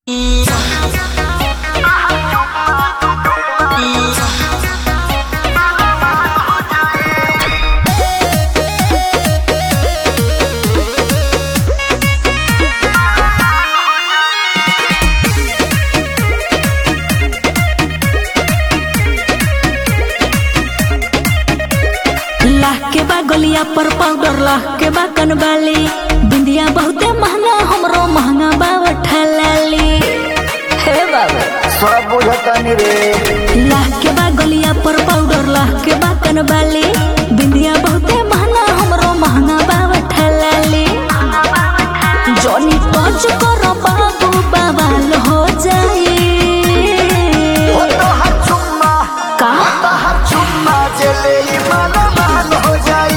गलिया पर पाउडर ला के बा कनबाली बिंदिया बहुते महंगा हमरो महंगा बा ठलाली हे बाबा सब बुझतनी रे ला के बा गलिया पर पाउडर ला के बा कनबाली बिंदिया बहुते महंगा हमरो महंगा बा ठलाली जॉनी टच कर बाबू बवाल हो जाई ओ तो हर चुम्मा का तो हर चुम्मा चले ही माला माल हो जाई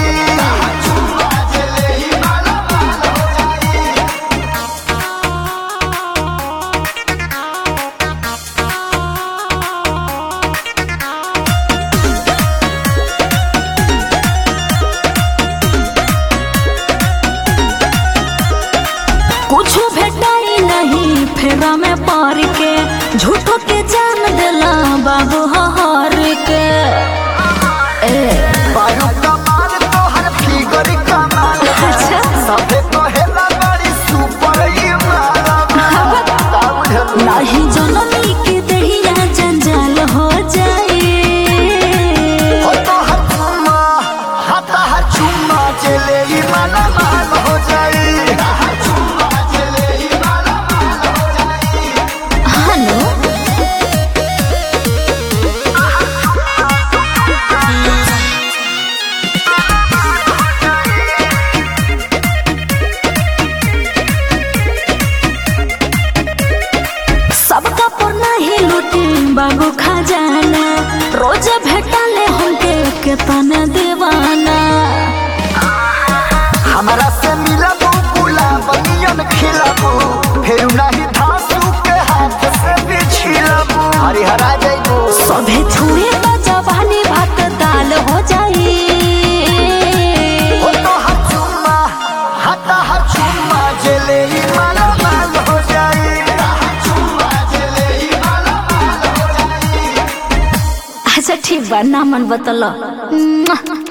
कुछ भेटाई नहीं फेरा में पार के झूठो के जान दिला बाबू हर के ए बारू कमाल तो हर फिगर कमाल अच्छा। सबे कहेला बड़ी सुपर ही माला का बुझलू नाही जनमी के दहिया जंजाल हो जाई ओ तो हर चुम्मा हाँ तो हर चुम्मा चले ही माला माल हो जाई हनो सबका पर नहीं लूटी बाबू खजाना रोज भेटाले हमके केतना दीवाना हमारा से मिलबू गुलाब नियन खिलबू फिर नहीं धांसू के हाथ से भी छिलबू हरिहरा जइबू सभे छुए तो जवानी भात दाल हो जाई ओ तो हर चुम्मा हता हर चुम्मा जले ही माला माल हो जाई अच्छा ठीक बा नामन बतल